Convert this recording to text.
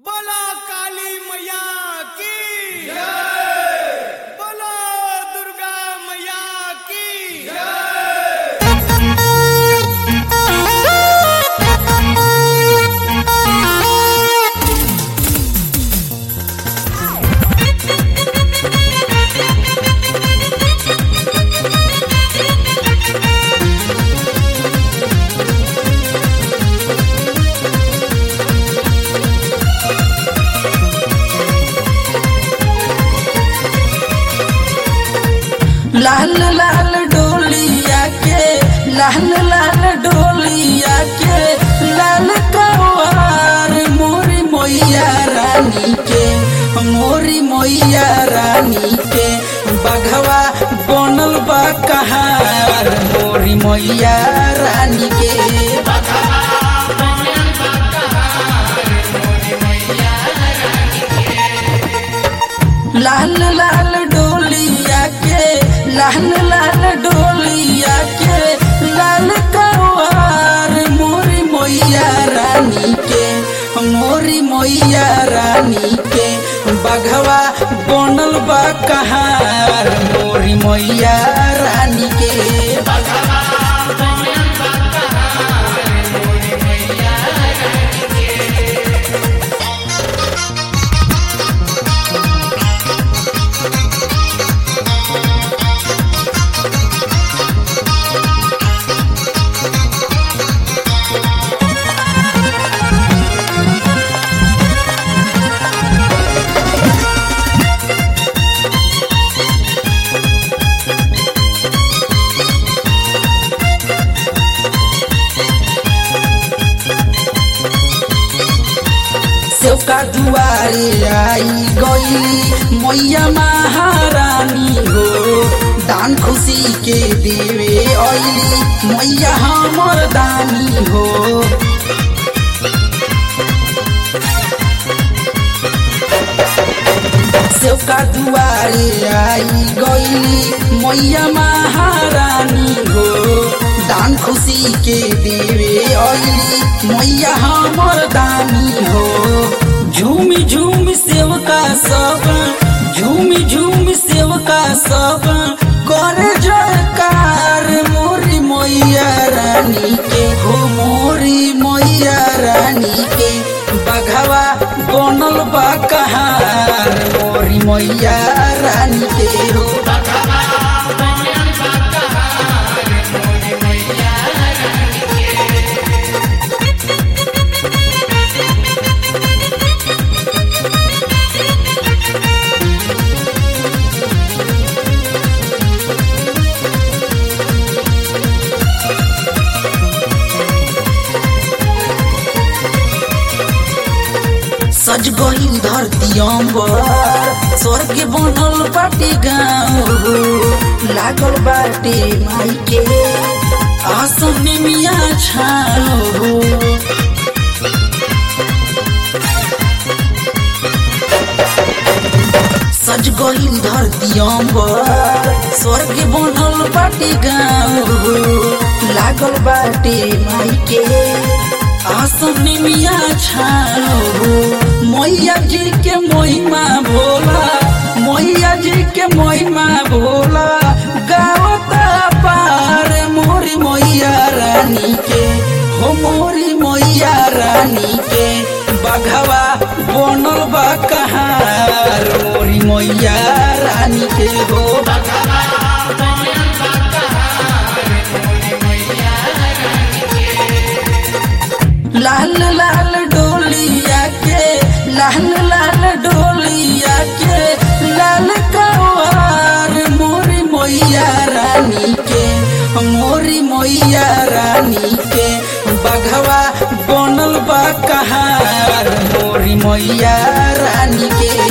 बोला काली मैया की बोला दुर्गा मैया की लाल लाल डोलिया के लाल लाल डोलिया के लाल कवार मोरी मोइया रानी के मोरी मोइया रानी के बघवा बनल बा कहार मोरी मोइया रानी के लाल लाल डोलिया के लाल लाल डोलिया के लाल कवार मोरी मोइया रानी के मोरी मोइया रानी के बघवा बनल बा कहार मोरी मोइया रानी के सेवका दुआरे आई गई मैया महारानी हो दान खुशी के देवे ऐली मैया हमर दानी हो सेवका दुआरे आई गई मैया महारानी हो दान खुशी के देवे ऐली मैया हमर दानी हो झूमी झूमी सेवका सब झूमी झूमी सेवका सब करे जयकार मोरी मैया रानी के हो मोरी मैया रानी के बघवा बनल बा कहार मोरी मैया रानी के हो सज गई धरती अंबर स्वर्ग बनल बाटे गाँव हो लागल बाटे माई के आसन मिया छाओ हो सज गई धरती अंबर स्वर्ग बनल बाटे गाँव हो लागल बाटे माई के आसन मिया छाओ हो मैया जी के महिमा भोला मैया जी के महिमा भोला गावता पार मोरी मैया रानी के हो मोरी मैया रानी के बघवा बनल बा कहार मोरी मैया रानी के हो लाल लाल डोलिया के लाल लाल डोलिया के लाल कवार मोरी मोइया रानी के मोरी मोइया रानी के बघवा बनल बा कहार मोरी मोइया रानी के